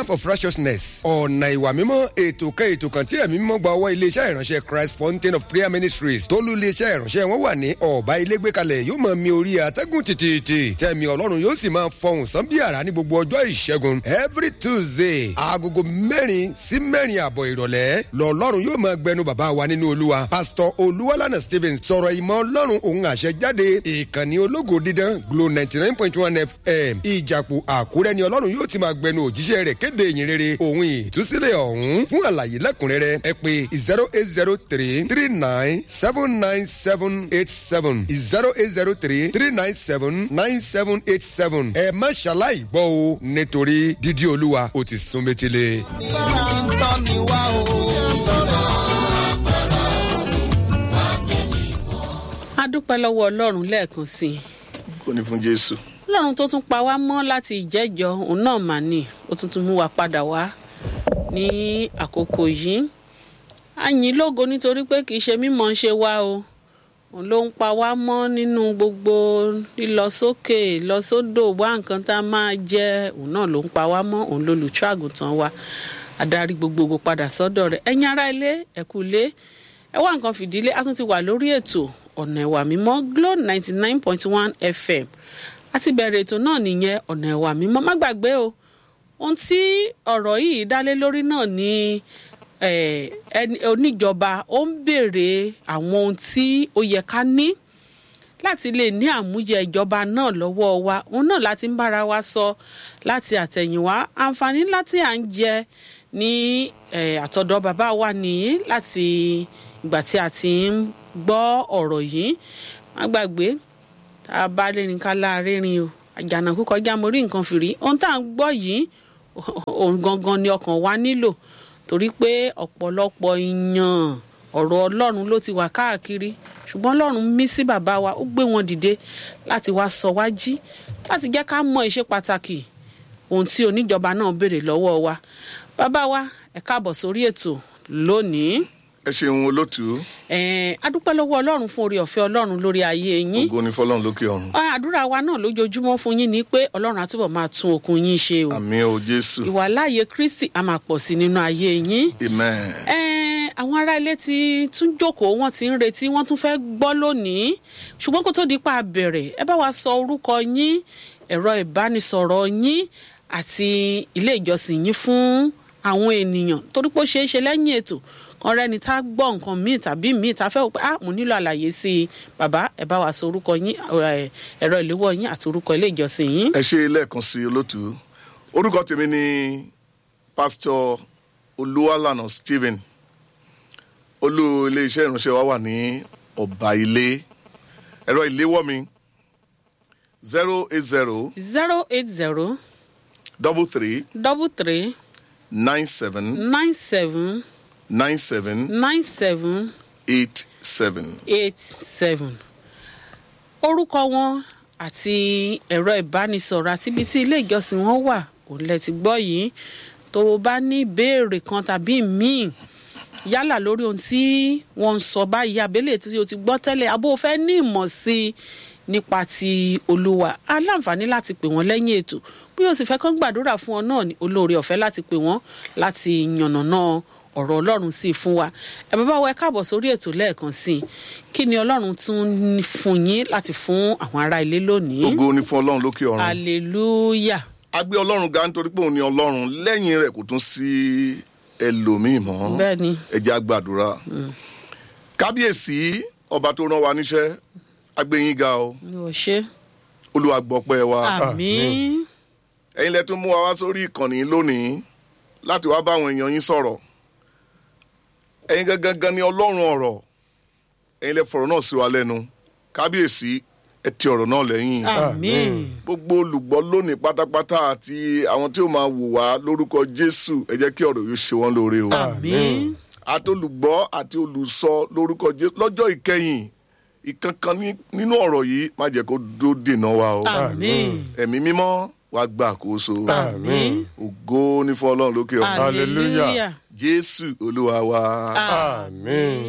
path of righteousness ọ̀nà ìwà mímọ́ ètò kan ètò kan tí ẹ̀mí mímọ́ gba ọwọ́ iléeṣẹ́ ìránṣẹ́ christ fountain of prayer ministries tólú iléeṣẹ́ ìránṣẹ́ wọn wà ní ọ̀bá ilé gbé kalẹ̀ yóò máa mi orí àtẹ́gùn tìtìtì tẹ̀mí ọlọ́run yóò sì máa fọhùn sán bí àrá ní gbogbo ọjọ́ ìṣẹ́gun every tuesday agogo mẹ́rin sí mẹ́rin àbọ̀ ìrọ̀lẹ́ lọ́lọ́run yóò máa gbẹnu bàbá wa nínú olúwa pastor olúwalànà stephen sọ̀rọ̀ ìmọ̀ ọlọ́run òun àṣẹ jáde ìkànnì ológo dídán glo ninety nine point one fm ìjàpọ̀ àkúrẹ́ ni ọlọ́run yóò ti máa gbẹnu òjíṣẹ́ rẹ̀ kéde ìyìn rere òun ìtúsílẹ̀ ọ̀hún fún àlàyé lẹ́kùnrẹ́rẹ́ ẹ pé zero eight zero three three nine seven nine seven eight seven zero eight zero three three nine seven nine seven eight seven ẹ má ṣaláì gbọ́ o nítorí dídí olúwa ó ti sún métílé. Bára ń tọ́ mi wá o. a dúpẹ́ lọ́wọ́ ọlọ́run lẹ́ẹ̀kan sí i kò ní fún jésù. ọlọ́run tó tún pa wá mọ́ láti ìjẹ́jọ́ òun náà mà ní ó tún tún mú wa padà wá ní àkókò yìí a yìn lógo nítorí pé kì í ṣe mímọ̀ ń ṣe wá o òun ló ń pa wá mọ́ nínú gbogbo lílọ sókè lọ sódò wá nǹkan tá a máa jẹ òun náà ló ń pa wá mọ́ òun lolùṣọ́ àgùntàn wa adarí gbogbogbò padà sọ́dọ̀ rẹ̀ ẹ̀yin ará ilé ẹ̀kú ilé ẹ wá nǹkan fìdílé a tún ti wà lórí ètò ọ̀nà ẹ̀wà mímọ́ glo ninety nine point one fm a ti bẹ̀rẹ̀ ètò náà nìyẹn ọ̀nà ẹ̀wà mímọ́ má gbàgbé o ohun tí ọ̀rọ̀ yìí dálé lórí náà ni eh, ẹni- oníjọba ó ń béèrè àwọn ohun tí ó yẹ ká ní láti lè ní àmúyẹ ìjọba náà lọ́wọ́ wa òun náà láti ń bára wa sọ láti àtẹ̀yìnwá àǹfààní ńlá tí à ń jẹ ní eh, àtọ̀dọ̀ bàbá wa nìyí láti ìgbà tí a ti ń gbọ́ ọ̀rọ̀ yìí má gbàgbé tá a bá rìnrìn ká láàárín o àjànàkú kọjá mo rí nǹkan fìrí ohun tá à ń gbọ́ yìí òun gangan ni ọkàn wa nílò torí pé ọ̀pọ̀lọpọ̀ ìyàn ọ̀rọ̀ ọlọ́run ló ti wà káàkiri ṣùgbọ́n ọlọ́run mí sí bàbá wa ó gbé wọn dìde láti wá sọ wá jí láti jẹ́ ká mọ ìṣe pàtàkì ohun tí oníjọba náà béèrè lọ́wọ́ wa bàbá wa ẹ káàbọ̀ sórí ètò lónìí ẹ ṣeun olótú ẹ̀ẹ́n adúpẹ́ lọ́wọ́ ọlọ́run fún oore ọ̀fẹ́ ọlọ́run lórí ayé yín ògo ní fọlọ́run lókè ọ̀run Ah, àdúrà wa náà lójoojúmọ́ fún yín ni pé ọlọ́run á túbọ̀ máa tún okun yín ṣe o àmì ò jésù ìwàláàyè kristi á máa pọ̀ sí nínú ayé yín amen Ẹ̀ẹ́n, àwọn ará ilé ti tún jókòó wọ́n ti ń retí wọ́n tún fẹ́ gbọ́ lónìí ṣùgbọ́n kó tó di pa bẹ̀rẹ̀ ẹ bá wa sọ orúkọ yín ẹ̀rọ ìbánisọ̀rọ̀ yín àti ilé ìjọsìn yín fún àwọn ènìyàn torí pé ó ṣeé ṣe lẹ́yìn ètò kan rẹ́ni tá a gbọ́ nǹkan míì tàbí míì tá a fẹ́ wò pé ah mo nílò àlàyé sí i bàbá ẹ bá wa sọ orúkọ yín ẹ, ẹ̀rọ ìléwọ́ yín àti orúkọ ilé ìjọsìn yín. ẹ ṣe lẹ́ẹ̀kan sí olótú orúkọ tèmi ni pásítọ̀ olúwalànà stephen olú iléeṣẹ́ ìránṣẹ́ wa wà ní ọ̀bà ilé ẹ̀rọ ìléwọ́ mi zero eight zero zero eight zero double three double three nine seven nine seven nine seven nine seven eight seven. eight seven orúkọ wọn àti ẹ̀rọ ìbánisọ̀rọ̀ àti ibi tí ilé ìjọsìn wọn wà òun lẹ ti gbọ́ yìí tó o bá ní ìbéèrè kan tàbí míì yálà lórí ohun tí wọ́n ń sọ báyìí abẹ́lẹ̀ tí o ti gbọ́ tẹ́lẹ̀ abó o fẹ́ ní ìmọ̀ sí i nípa ti olúwa aláǹfààní láti pè wọ́n lẹ́yìn ètò bí o sì fẹ́ kán gbàdúrà fún ọ náà ní olóore ọ̀fẹ́ láti pè wọ́n láti yànnàná ọ̀rọ̀ ọlọ́run sí i fún wa ẹ bàbá wa ẹ káàbọ̀ sórí ètò lẹ́ẹ̀kan sí i kí ni ọlọ́run tún ní fún yín láti fún àwọn ará ilé lónìí ògo ní fún ọlọ́run lókè ọ̀run. hallelujah a gbé ọlọ́run ga nítorí pé òun ni ọlọ́run lẹ́yìn rẹ̀ kò tún sí ẹlòmíì mọ́ bẹ́ẹ̀ ni ẹ jẹ́ á gbàdúrà kábíyèsí ọba tó rán wa níṣẹ́ agbẹ́yìn ga o ni ò ṣe olúwa gbọ́pẹ́ wa àmín ẹ̀yin lẹ tún mú wa wá sórí ìkànnì lónìí láti wá bá àwọn èèyàn yín sọ̀rọ̀ ẹ̀yin gangan gan ni ọlọ́run ọ̀rọ̀ ẹ̀yin lẹ fọ̀rọ̀ náà sí wa lẹ́nu kábíyèsí ẹ ti ọ̀rọ̀ náà lẹ́yìn àmín gbogbo olùgbọ́ lónìí pátápátá àti àwọn tí ó máa wò wá lórúkọ jésù ẹ jẹ́ kí ọ̀rọ̀ yóò ṣe wọ́n lóore o àmín àti olùgbọ́ àti olùsọ lórúkọ jésù lọ́jọ́ ìkẹyìn ìkankan ní- nínú ọ̀rọ̀ yìí má jẹ́ kó dó dènà wa o àmín ẹ̀mí mímọ́ wá gbà àkóso àmín ògo ní fún ọlọ́run lókè ọ̀run hallelujah jésù olúwa wa. Àmín.